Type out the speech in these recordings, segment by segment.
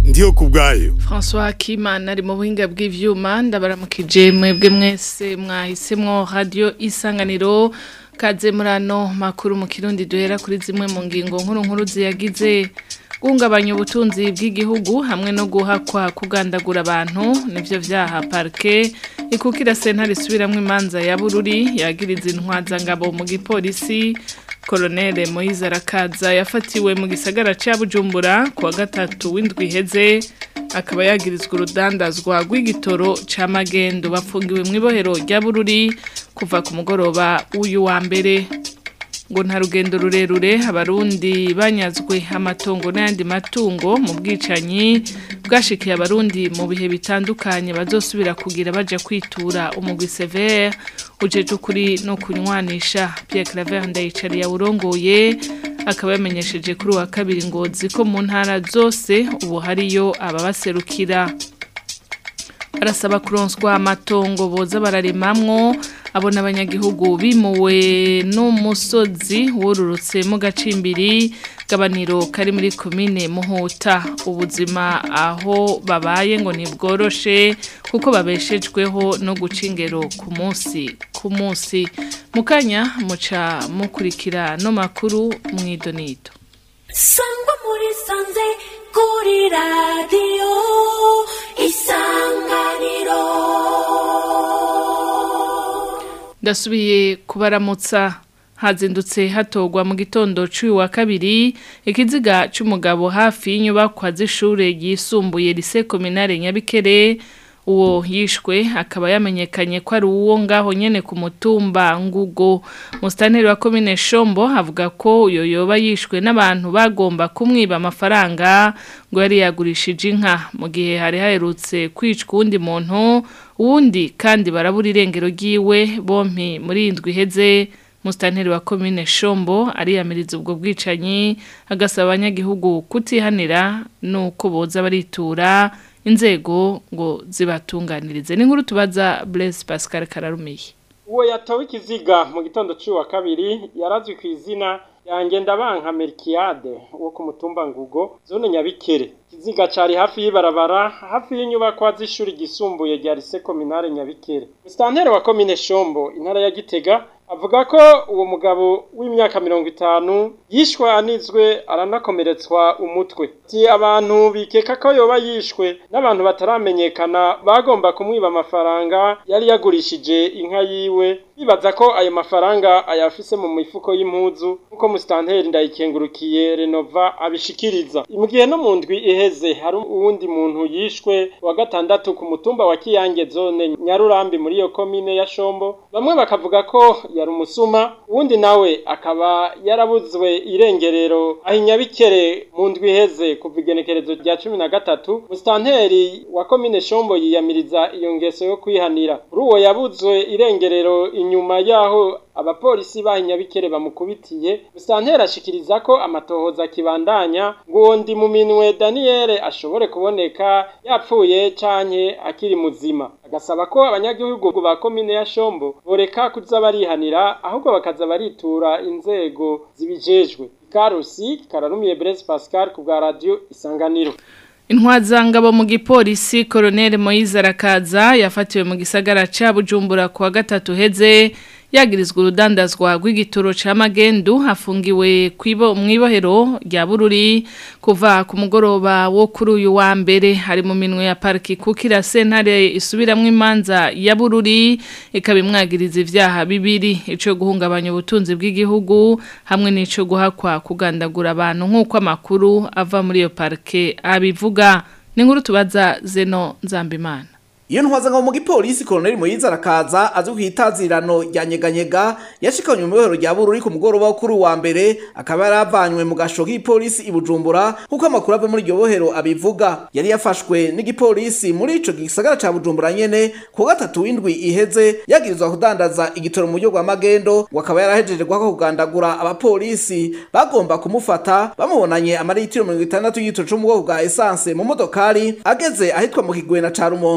ndiyo kubwayo François Kimana ari mu buhinga bw'ivyuma ndabaramukije mwebwe mwese mwahisemwo radio isanganiro kaze murano makuru mu kirundi duhera kuri zimwe mu ngingo nkuru nkuru ziyagize guhungabanya ubutunzi bw'igihugu hamwe no guhakwa kugandagura abantu nivyo vyaha parke ikukira sentare isubiramwo imanza ya bururi yagiriza intwazangabo mu gipolisi Kolonele Moise Arakaza yafatiwe mu gisagara ca Bujumbura kuwa gatatu w'indwi iheze akaba yagirizwa urudandazwa rw'igitoro ca magendo bafungiwe mu ibohero rya Bururi kuva ku mugoroba w'uyu wa mbere ngo nta rugendo rurerure abarundi banyazwe amatongo n'ayandi matungo mu bwicanyi bwashikiye abarundi mu bihe bitandukanye bazosubira kugira baja kwitura umugwi severe ujeje ukuri no kunywanisha Pierre Claver Ndayicari yawurongoye akaba yamenyesheje kuri wa kabiri ngozi ko mu ntara zose ubu hariyo ababaserukira barasaba kuronswa amatongo boza bararimamwo abona abanyagihugu bimuwe n'umusozi wururutse mu gacimbiri gabaniro kari muri komine muhuta ubuzima aho babaye ngo ntibworoshe kuko babeshejweho no guca ingero ku munsi ku munsi mukanya muca mukurikira no makuru mwidonido sangwa muri sanze kuri radiyo isanganiro ndasubiye kubaramutsa hazindutse hatogwa mu gitondo cy'uyu wa kabiri ikiziga cy'umugabo hafi y'inyubakwa z'ishure ryisumbuye rise kominare nyabikere uwo yishwe akaba yamenyekanye ko ari uwo ngaho nyene ku mutumba ngugo musitanteri wa komine shombo avuga ko uyo yoba yishwe n'abantu bagomba kumwiba amafaranga ngo yari yagurishije inka mu gihe hari haherutse kwicwa uwundi muntu uwundi kandi barabura irengero ryiwe bompi muri indwi iheze musitanteri wa komine shombo ariyamiriza ubwo bwicanyi agasaba abanyagihugu kutihanira nuko boza baritura inzego ngo zibatunganirize ni nkuru tubaza Blaise Pascal Kararumiye uwo yatowe ikiziga mu gitondo cy'uwa kabiri yarazwi ku izina yanjye ndabanka Melkiade wo ku mutumba ngugo zone nyabikere ikiziga cari hafi y'ibarabara hafi y'inyubakwa z'ishuri ryisumbuye rya Lycée Communale Nyabikere Mustanteri wa komine Shombo intara ya Gitega avuga ko uwo mugabo w'imyaka mirongo itanu yishwe anizwe aranakomeretswa umutwe ati abantu bikeka ko yoba yishwe n'abantu bataramenyekana bagomba kumwiba amafaranga yari yagurishije inka yiwe bibaza ko ayo mafaranga ayafise mu mifuko y'impuzu nk'uko musitanteri ndayikengurukiye renova abishikiriza mu gihe no mu ndwi iheze hari uwundi muntu yishwe wa gatandatu ku mutumba wa kiyange zone nyarurambi muri iyo komine ya shombo bamwe bakavuga ko yari umusuma uwundi nawe akaba yarabuzwe irengerero aho inyabikere mu ndwi iheze kuva igenekerezo rya cumi na gatatu musitanteri wa komine shombo yiyamiriza iyo ngeso yo kwihanira kuri uwo yabuzwe irengerero inyuma yaho abapolisi bahinyabikere bamukubitiye musitanteri ashikiriza ko amatohoza akibandanya ngo uwo ndi mu minwe daniyeli ashobore kuboneka yapfuye canke akiri muzima agasaba ko abanyagihugu ba komine ya shombo boreka kuza barihanira ahubwo bakaza baritura inzego zibijejwe ikarusi kararumiye Blaise Pascal ku bwa radio isanganiro Intwazangabo mu gipolisi Colonel Moise Arakaza yafatiwe mu gisagara ca Bujumbura kuwa gatatu heze yagirizwa urudandazwa rw'igitoro ca magendu hafungiwe kwibo mwibohero rya Bururi kuva ku mugoroba wo kuri uyu wa mbere hari mu minwe ya parki kukira sentare isubiramwe imanza ya Bururi ikabimwagiriza ivyaha bibiri ico guhungabanya ubutunzi bw'igihugu hamwe n'ico guhakwa kugandagura abantu nk'uko amakuru ava muri iyo parke abivuga ni nkuru tubaza Zeno Nzambimana iyo ntwazangabo mu gipolisi koloneli Moyize arakaza azwi ku itazirano rya nyeganyega yashikanywe mu bihoro rya bururi ku mugoroba wo kuri wa mbere akaba yaravanywe mu gasho k'ipolisi i Bujumbura kuko amakuru ava muri iryo bohero abivuga yari yafashwe n'igipolisi muri ico gisagara ca Bujumbura nyene ku gatatu w'indwi iheze yagirizwa kudandaza igitoro mu buryo bwa magendo ngo akaba yarahejeje guhaka kugandagura abapolisi bagomba kumufata bamubonanye amaritiro mirongo itandatu y'igitoro co mu bwoko bwa esanse mu modokari ageze ahitwa mu kigwena ca Rumonge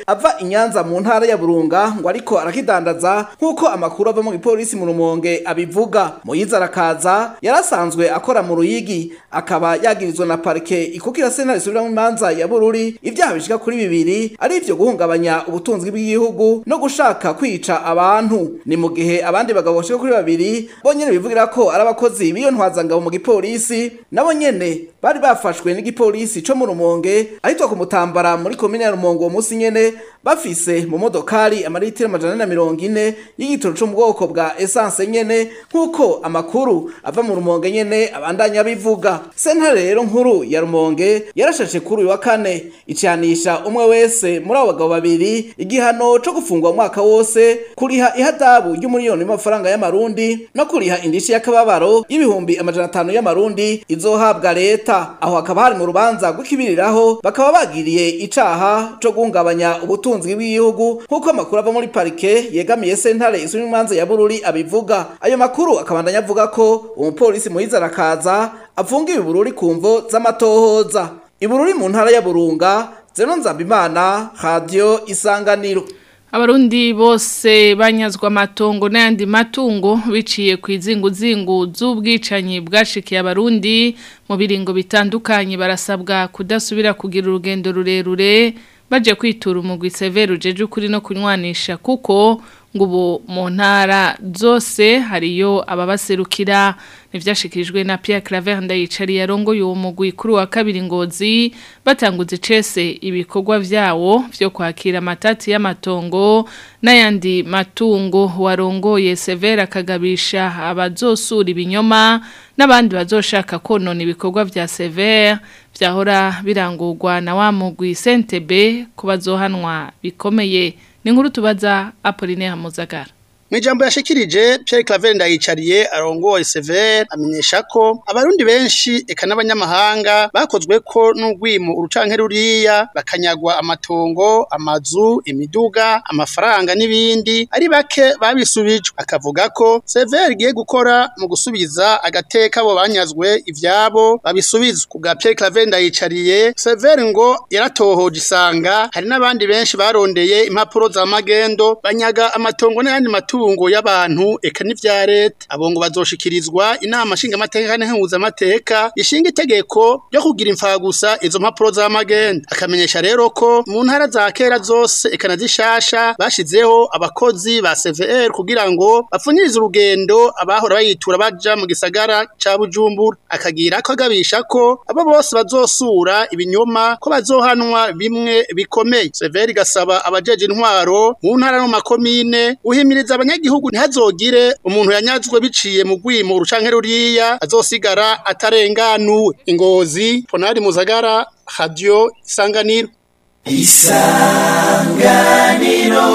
ava inyanza mu ntara ya burunga ngo ariko arakidandaza nk'uko amakuru ava mu gipolisi mu rumonge abivuga muyiza arakaza yarasanzwe akora mu ruyigi akaba yagirizwa na parike ikukira sentare isubiramwo imanza ya bururi ibyaha bishika kuri bibiri ari ivyo guhungabanya ubutunzi bw'igihugu no gushaka kwica abantu ni mu gihe abandi bagabo bashika kuri babiri bonyene bivugira ko ari abakozi b'iyo ntwazangabo mu gipolisi nabo nyene bari bafashwe n'igipolisi co mu rumonge ahitwa ku mutambara muri komine ya rumonge uwo musi nyene bafise mu modokari amaritiro amajana ane na mirongo ine y'igitoro co mu bwoko bwa esanse nyene nk'uko amakuru ava mu rumonge nyene abandanya bivuga sentare rero nkuru ya rumonge yarashashe kuri uyu wa kane icanisha umwe wese muri abo bagabo babiri igihano co gufungwa umwaka wose kuriha ihadabu ry'umuriyoni w'amafaranga y'amarundi no kuriha indishi y'akababaro y'ibihumbi amajana atanu y'amarundi izohabwa leta aho hakaba hari mu rubanza rw'ikibiriraho bakaba bagiriye icaha co guhungabanya ubutunzi bw'igihugu nk'uko amakuru ava muri parike yegamiye sentare isuri imanza ya bururi abivuga ayo makuru akabandanya avuga ko umupolisi muhiza arakaza afungiwe bururi ku mvo z'amatohoza ibururi mu ntara ya burunga zeno nzambimana radio isanganiro Abarundi bose banyazwa amatongo n'ayandi matungo biciye ku izinguzingu z'ubwicanyi bwashikiye abarundi mu biringo bitandukanye barasabwa kudasubira kugira urugendo rurerure baje kwitura umugwi severe ujeje ukuri no kunywanisha kuko ngo ubu mu ntara zose hariyo ababaserukira nivyashikirijwe na Pierre Claver ndayicari yarongoye uwo mugwi kuri wa kabiri ngozi batanguze cese ibikorwa vyawo vyo kwakira amatati y'amatongo n'ayandi matungo warongoye Severa akagabisha abazosura ibinyoma n'abandi bazoshaka konona ibikorwa vya Severe vyahora birangurwa na wa mugwi Sentebe ko bazohanwa bikomeye ni nkuru tubaza Apollinaire Muzagara Mwijambo yashikirije Pierre Claver ndayicariye arongoye Sever amenyesha ko abarundi benshi eka n'abanyamahanga bakozwe ko n'ugwimo urucanke ruriya bakanyagwa amatongo amazu imiduga amafaranga n'ibindi ari bake babisubijwe akavuga ko Sever giye gukora mu gusubiza agateka abo banyazwe ivyabo babisubizwa kubwa Pierre Claver ndayicariye Sever ngo yaratohoje isanga hari n'abandi benshi barondeye impapuro za magendo banyaga amatongo n'ayandi matungo amatungo y'abantu eka n'ivya leta abo ngo bazoshikirizwa inama nshinga amateka n'inhuza amateka ishinga itegeko ryo kugira imfagusa izo mpapuro za magenda akamenyesha rero ko mu ntara za kera zose eka na zishasha bashizeho abakozi ba CVR kugira ngo bapfunyirize urugendo abahora bayitura baja mu gisagara ca Bujumbura akagira ko agabisha ko abo bose bazosura ibinyoma ko bazohanwa bimwe bikomeye CVR gasaba abajeje intwaro mu ntara no makomine uhimiriza abanyagihugu ntihazogire umuntu yanyazwe biciye mu gwimo urucanke ruriya azosigara atarenganuwe ingozi ponari muzagara radio isanganiro isanganiro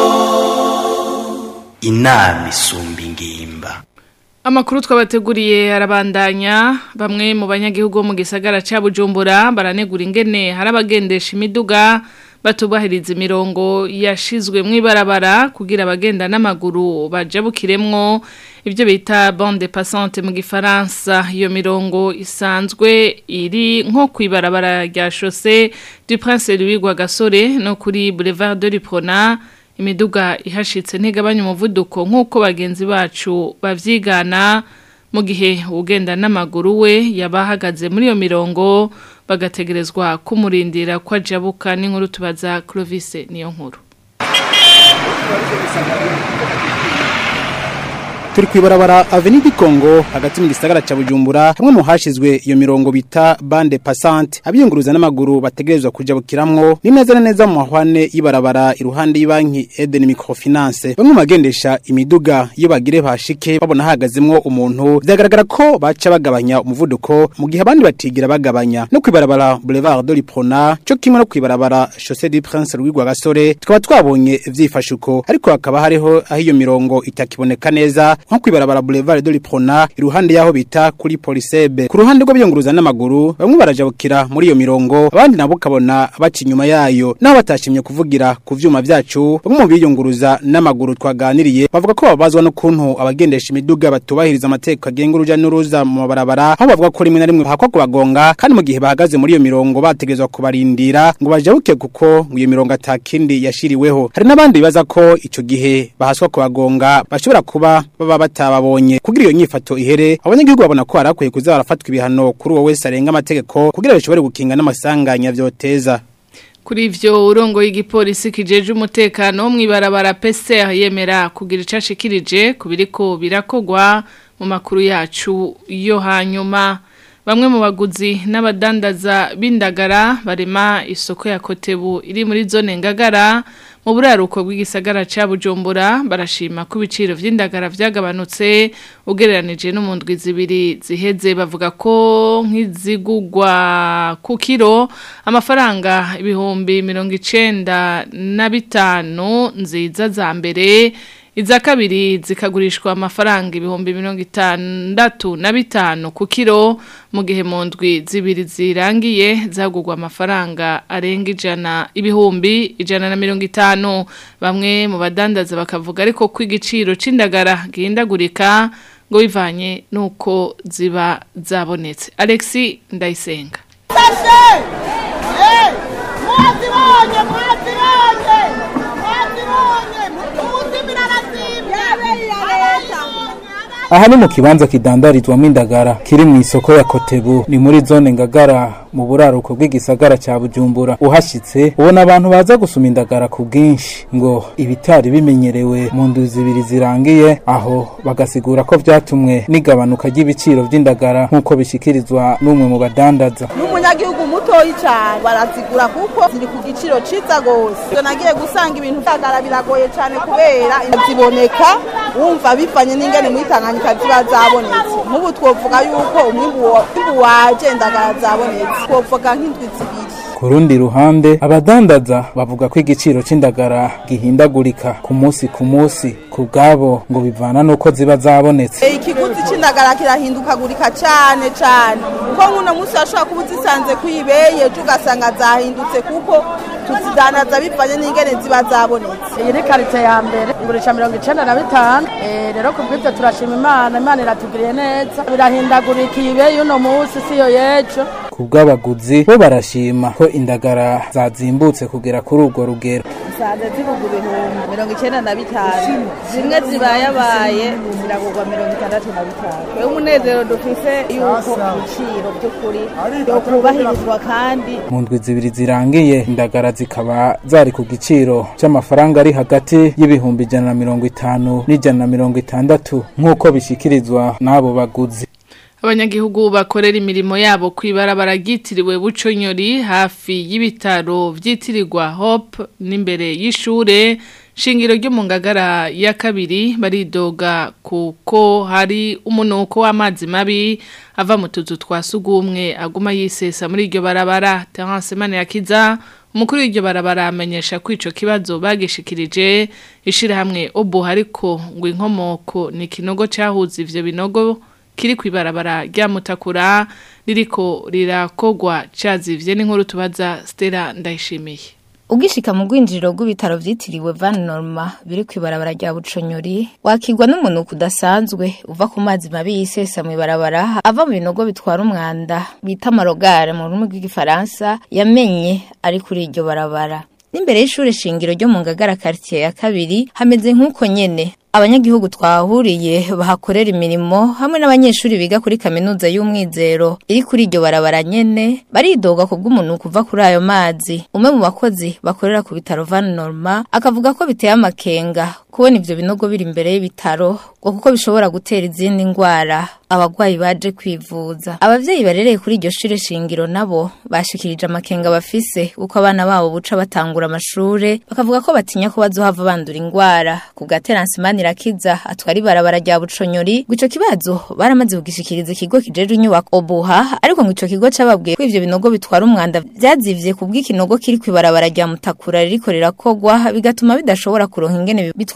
inama isumba ingimba Amakuru twabateguriye arabandanya bamwe mu banyagihugu bo mu gisagara ca Bujumbura baranegura ingene harabagendesha imiduga batubahiriza imirongo yashizwe mu ibarabara kugira abagenda n'amaguru bajabukiremwo ibyo bita bande passante mu gifaransa iyo mirongo isanzwe iri nko ku ibarabara rya chaussée du Prince Louis Gasore no kuri Boulevard de l'Iprona imiduga ihashitse ntigabanya umuvuduko nk'uko bagenzi bacu bavyigana mu gihe ugenda n'amaguru we yabahagaze muri iyo mirongo bagategerezwa kumurindira ko ajabuka n'inkuru tubaza Clovis niyo nkuru turi kwibarabara Avenue du Congo hagati mu gisagara ca Bujumbura hamwe mu hashizwe iyo mirongo bita bande passante abiyunguruza n'amaguru bategerezwa kuja bukiramwo ni neza na neza mu mahwane y'ibarabara iruhande y'ibanki Eden Microfinance bamwe magendesha imiduga iyo bagire bashike babona hagazemwo umuntu byagaragara ko baca bagabanya umuvuduko mu gihe abandi batigira bagabanya no kwibarabara Boulevard de l'Iprona cyo kimwe no kwibarabara Chaussée du Prince Louis Gasore tukaba twabonye vyifashuko ariko hakaba hariho aho iyo mirongo itakiboneka neza nko kwibarabara Boulevard de l'Iprona iruhande yaho bita kuri Polisebe ku ruhande rw'abiyunguruza n'amaguru bamwe barajabukira muri iyo mirongo abandi nabo kabona baca inyuma yayo naho batashimye kuvugira ku vyuma vyacu bamwe mu biyunguruza n'amaguru twaganiriye bavuga ko babazwa n'ukuntu abagendesha imiduga batubahiriza amategeko agenga uruja n'uruza mu mabarabara aho bavuga ko rimwe na rimwe bahakwa kubagonga kandi mu gihe bahagaze muri iyo mirongo bategerezwa kubarindira ngo bajabuke kuko ngo iyo mirongo atakindi yashiriweho hari n'abandi bibaza ko ico gihe bahaswa kubagonga bashobora kuba baba batababonye kugira iyo nyifato ihere abanyagihugu babona ko harakwiye kuza barafatwa ibihano kuri uwo wese arenga amategeko kugira bishobore gukinga n'amasanganya vyoteza Kuri ivyo urongo y'igipolisi kijeje umutekano mwibarabara PCR yemera kugira icashikirije kubiriko birakogwa mu makuru yacu yo hanyuma bamwe mu baguzi n'abadandaza b'indagara barema isoko ya Kotebu iri muri zone ngagara mu buraruko bw'igisagara ca Bujumbura barashima ko ibiciro vy'indagara vyagabanutse ugereranije no mu ndwi zibiri ziheze bavuga ko nk'izigugwa ku kiro amafaranga ibihumbi mirongo icenda na bitanu nziza za mbere iza kabiri zikagurishwa amafaranga ibihumbi mirongo itandatu na bitanu ku kiro mu gihe mu ndwi zibiri zirangiye zagurwa amafaranga arenga ijana ibihumbi ijana na mirongo itanu bamwe mu badandaza bakavuga ariko ko igiciro c'indagara gihindagurika ngo bivanye n'uko ziba zabonetse alexi ndayisenga mwazibonye mwazibonye mwazibonye mutuzimira arazimye aha ni mu kibanza kidandarizwamo indagara kiri mu isoko ya kotebu ni muri zone ngagara mu buraruko bw'igisagara cya bujumbura uhashyitse ubona abantu baza gusuma indagara ku bwinshi ngo ibitari bimenyerewe mu ndu zibiri zirangiye aho bagasigura ko byatumwe n'igabanuka ry'ibiciro by'indagara nk'uko bishyikirizwa n'umwe mu badandaza n'umunyagihugu mutoyi cyane barazigura kuko ziri ku giciro ciza gose iyo nagiye gusanga ibintu byagara biragoye cyane kubera ziboneka wumva bivanye n'ingene muri tanganyika ziba zabonetse nk'ubu twovuga yuko umwimbu wa- umwimbu waje indagara zabonetse twovuga nk'indwi zibiri ku rundi ruhande abadandaza bavuga ko igiciro c'indagara gihindagurika ku munsi ku munsi ku bwabo ngo bivana n'uko ziba zabonetse Eh, ikiguzi c'indagara kirahindukagurika cyane cyane kuko nk'uno munsi washobora kuba uzisanze kwibeye ejo ugasanga zahindutse kuko tuzidandaza bivanye n'ingene ziba zabonetse iyi ni karite ya mbere igurisha mirongo icenda na bitanu Eh, rero ku bw'ibyo turashima imana imana iratugiriye neza birahindagurika ibe y'uno munsi si yo y'ejo ku bw'abaguzi bo barashima ko indagara zazimbutse kugera kuri urwo rugero usanze zibugwa ibihumbi mirongo icenda na bitanu zimwe zibayabaye ziragurwa mirongo itandatu na bitanu rero umunezero dufise yuko ibiciro by'ukuri yokubahirizwa kandi mu ndwi zibiri zirangiye indagara zikaba zari ku giciro c'amafaranga ari hagati y'ibihumbi ijana na mirongo itanu n'ijana na mirongo itandatu nk'uko bishikirizwa n'abo baguzi Abanyagihugu bakorera imirimo yabo kwibarabara ryitiriwe Buconyori hafi y'ibitaro vyitirirwa Hope n'imbere y'ishure shingiro ryo mu ngagara ya kabiri baridoga kuko hari umunuko w'amazi mabi ava mu tuzu twa sugumwe aguma yisesa muri iryo barabara Terence Manirakiza umukuru w'iryo barabara amenyesha ko ico kibazo bagishikirije ishirahamwe obo ariko ngo inkomoko ni kinogo cahuza ivyo binogo kiri kwibarabara rya mutakura ririko rirakogwa cazivye n'inkuru tubaza Stella ndayishimiye Ugishika mu rwinjiriro rw'ibitaro vyitiriwe Van Norma biri kwibarabara rya Buconyori wakigwa n'umuntu kudasanzwe uva ku mazi mabi yisesa mu ibarabara ava mu binogo bitwara umwanda bita marogare mu rurimi rw'igifaransa yamenye ari kuri iryo barabara n'imbere y'ishure shingiro ryo mu ngagara quartier ya kabiri hameze nk'uko nyene abanyagihugu twahuriye bahakorera imirimo hamwe n'abanyeshuri biga kuri kaminuza y'umwizero iri kuri iryo barabara nyene baridoga ku bw'umuntu kuva kuri ayo mazi umwe mu bakozi bakorera ku bitaro Van Norma akavuga ko biteye amakenga kubona ivyo binogo biri imbere y'ibitaro ngo kuko bishobora gutera izindi ngwara abagwayi baje kwivuza abavyeyi barereye kuri iryo shure shingiro nabo bashikirije amakenga bafise uko abana babo buca batangura amashure bakavuga ko batinya ko bazohava bandura ingwara ku gateransi manirakiza atwara ibarabara rya buconyori ngo ico kibazo baramaze kugishikiriza ikigo kijejwe inyubako obuha ariko ngo ico kigo cababwiye ko ivyo binogo bitwara umwanda vyazivye ku bw'ikinogo kiri kw'ibarabara rya mutakura ririko rirakogwa bigatuma bidashobora kuronka ingene bitwara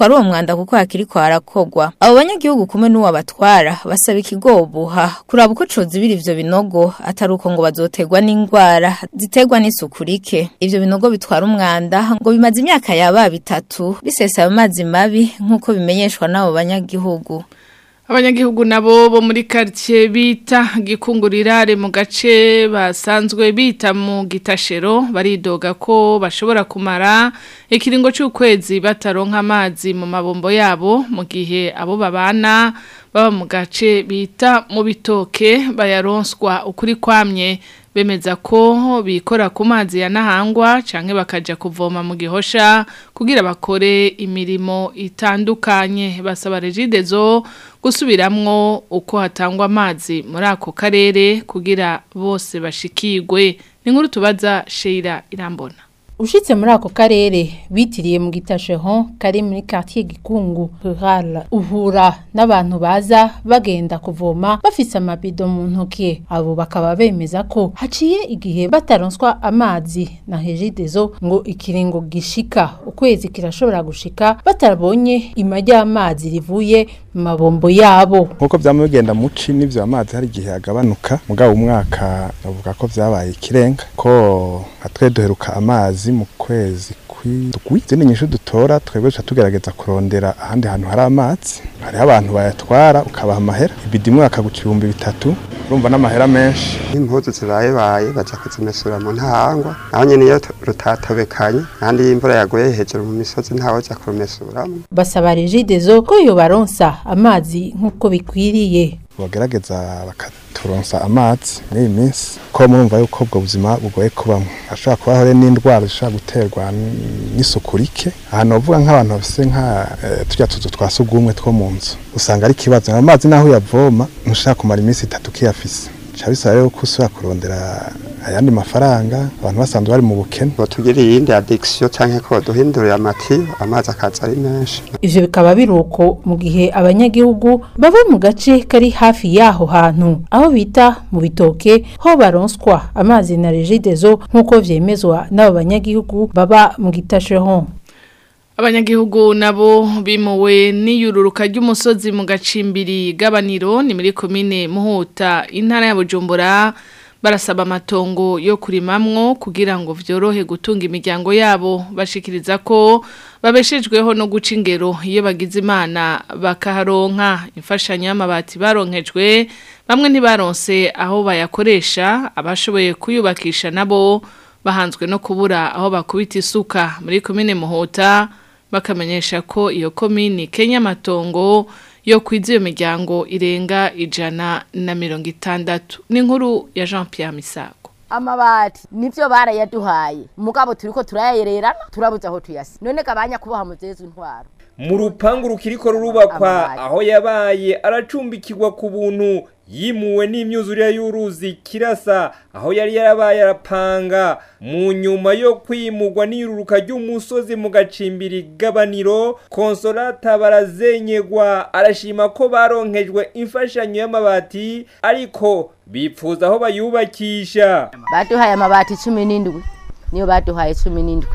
batwara uwo mwanda kuko hakiri ko harakogwa abo banyagihugu kumwe n'uwo batwara basaba ikigobuha kuraba uko cozibira ivyo binogo atari uko ngo bazotegwa n'ingwara ziterwa n'isuku rike ivyo binogo bitwara umwanda ngo bimaze imyaka yaba bitatu bisesa amazi mabi nk'uko bimenyeshwa n'abo banyagihugu Abanyagihugu nabo bo muri quartier bita gikungurira mu gace basanzwe bita mu gitashero baridoga ko bashobora kumara ikiringo cy'ukwezi bataronka amazi mu mabombo yabo mu gihe abo babana baba mu gace bita mu bitoke bayaronswa ukuri kwamye bemeza ko bikora ku mazi ya nahangwa canke bakaja kuvoma mu gihosha kugira bakore imirimo itandukanye basaba regidezo gusubiramwo uko hatangwa amazi muri ako karere kugira bose bashikirwe ni nkuru tubaza Sheila Irambona Ushitse muri ako karere bitiriye mu gitasheho kari muri quartier Gikungu rural uhura n'abantu baza bagenda kuvoma bafise amabido mu ntoki abo bakaba bemeza ko haciye igihe bataronswa amazi na Hejidezo ngo ikiringo gishika ukwezi kirashobora gushika batarabonye ima ry'amazi rivuye mu mabombo yabo nkuko byama bigenda muci n'ivyo amazi hari igihe agabanuka mugabo umwaka bavuga ko vyabaye ikirenga ko nka twe duheruka amazi mu kwezi kw'indwi izindi nyinshi dutora twebwe duca tugerageza kurondera ahandi hantu hari amazi hariho abantu bayatwara ukabaha amahera ibidi imwe bakaguca ibihumbi bitatu urumva n'amahera menshi impuzu zibaye baye baja kuzimesura mu ntahangwa naho nyene iyo rutatobekanye kandi iyo imvura yaguye hejuru mu misozi ntawoja kurumesuramwo basaba Regidezo ko yobaronsa amazi nk'uko bikwiriye bagerageza bakaturonsa amazi muri iyi minsi ko murumva yuko ubwo buzima bugoye kubamo hashobora kubaho rero n'indwara zishobora guterwa n'isuku rike ahantu bavuga nk'abantu bafise nka turya tuzu twa sugumwe two mu nzu usanga ari ikibazo amazi naho uyavoma ntushaka kumara iminsi itatu ukiyafise bica bisaba rero ko usubira kurondera ayandi mafaranga abantu basanzwe bari mu bukene botugirira iyindi addiction canke ko baduhindurira amatiyo amazi akaza ari menshi ivyo bikaba biruko mu gihe abanyagihugu baba mu gace kari hafi yaho hantu aho bita mu bitoke ho baronswa amazi na regidezo nk'uko vyemezwa n'abo banyagihugu baba mu gitasheho Abanyagihugu nabo bimuwe n'iyururuka ry'umusozi mu gacimbiri gabaniro ni muri komine Muhuta intara ya Bujumbura barasaba amatongo yo kurimamwo kugira ngo vyorohe gutunga imiryango yabo bashikiriza ko babeshejweho no guca ingero iyo bagize imana bakaharonka imfashanyo y'amabati baronkejwe bamwe ntibaronse aho bayakoresha abashoboye kuyubakisha nabo bahanzwe no kubura aho bakubita isuka muri komine Muhuta bakamenyesha ko iyo komini Kenya matongo yo kwiza iyo miryango irenga ijana na mirongo itandatu ni inkuru ya Jean Pierre Misago amabati nivyo barayaduhaye mugabo turiko turayererana turabuze aho tuyasi none kabanya kubaha muzezwe intwaro mu rupangu rukiriko rurubakwa aho yabaye aracumbikirwa ku buntu yimuwe n'imyuzurire y'uruzi kirasa aho yari yarabaye arapanga mu nyuma yo kwimurwa n'iruruka ry'umusozi mu gacimbiri gabaniro konsolata barazenyegwa arashima ko baronkejwe imfashanyo y'amabati ariko bipfuza aho bayubakisha baduhaye amabati cumi n'indwi niyo baduhaye cumi n'indwi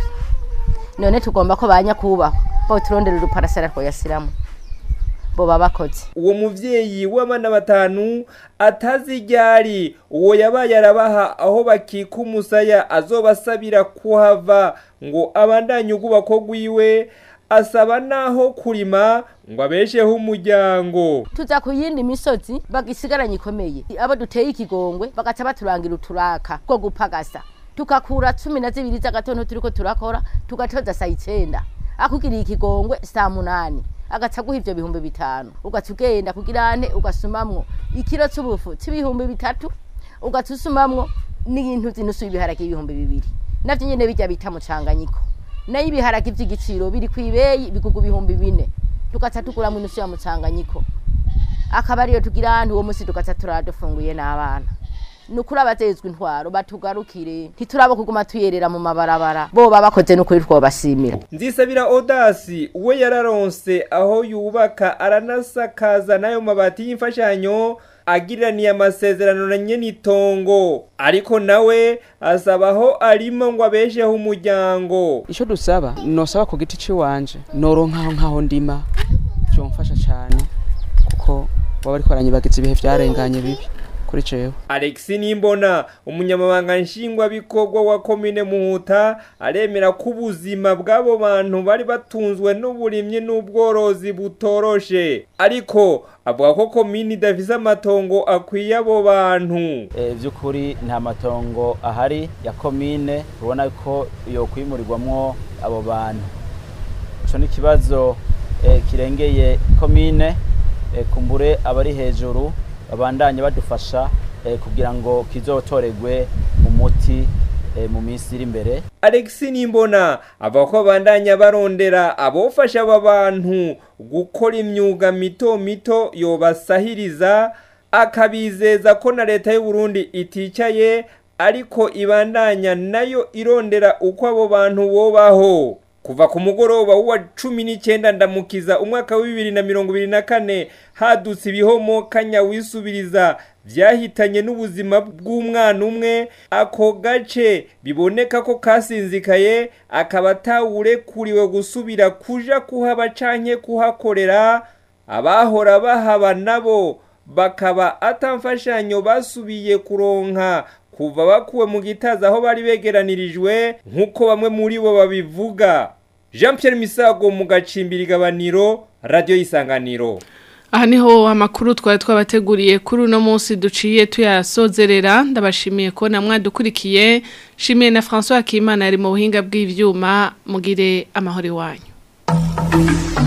none tugomba ko banya kubahwa bo turondera uruparasera twoyasiramo bo babakoze uwo muvyeyi w'abana batanu atazi ryari uwo yabaye arabaha aho bakika umusaya azobasabira kuhava ngo abandanye ugubako gwiwe asaba naho kurima ngo abesheho umuryango tuza ku yindi misozi bagisigaranye ikomeye abo duteye ikigongwe bagaca baturangira uturaka two gupagasa tukakura cumi na zibiri z'agatondo turiko turakora tugatoza saa icenda akugiriye ikigongwe saa munani agaca guha ivyo bihumbi bitanu ugaca ugenda kugira ane ugasumamwo ikiro c'ubufu c'ibihumbi bitatu ugaca usumamwo n'intu zinusu y'ibiharage y'ibihumbi bibiri navyo nyene bijya bita mucanganyiko nayo ibiharage vy'igiciro biri kw'ibeyi bigugu ibihumbi bine tugaca tuguramwo inusu ya mucanganyiko akaba ariyo tugira ane uwo musi tugaca turadufunguye n'abana nukuri abazezwe intwaro batugarukire ntiturabo kuguma tuyerera mu mabarabara bo babakoze nukuri twobasimira nzisabira odasi uwe yararonse aho yubaka aranasakaza n'ayo mabati y'imfashanyo agiraniye amasezerano na nyenitongo ariko nawe asabaho arimo ngo abesheho umuryango icyo dusaba nosaba ku giti cy'iwanje noronkaho nkaho ndima byomfasha cyane kuko baba ariko baranyibagiza ibihe byarenganye bibi kuri jewe Alex Nimbona umunyamabanga nshingwabikorwa wa komine Muhuta aremera ko ubuzima bw'abo bantu bari batunzwe n'uburimyi n'ubworozi butoroshe ariko avuga ko komine idafise amatongo akwiye abo bantu e, by'ukuri nta matongo ahari ya komine ubona ko yo kwimurirwamwo abo bantu ico ni kibazo e, kirengeye komine e, kumbure abari hejuru babandanye badufasha eh, kugira ngo kizotoregwe umuti eh, mu minsi iri imbere Alex Nimbona avuga ko bandanya barondera abofasha aba bantu gukora imyuga mito mito yobasahiriza akabizeza ko na leta y'u Burundi iticaye ariko ibandanya nayo irondera uko abo bantu bobaho kuva ku mugoroba wa cumi n'icyenda ndamukiza umwaka wa bibiri na mirongo ibiri na kane hadutse ibihomo kanya wisubiriza byahitanye n'ubuzima bw'umwana umwe ako gace biboneka ko kasinzikaye akaba atawurekuriwe gusubira kuja kuhaba canke kuhakorera abahora bahaba nabo bakaba atamfashanyo basubiye kuronka kuva bakuwe mu gitaza aho bari begeranirijwe nk'uko bamwe muri bo babivuga jean Pierre misago mu gacimbiri gabaniro radiyo y'isanganiro aha niho amakuru twari twabateguriye kuri uno munsi duciye tuyasozerera ndabashimiye ko namwadukurikiye shimiye na francois Hakimana yari mu buhinga bw'ibyuma mugire amahoro iwanyu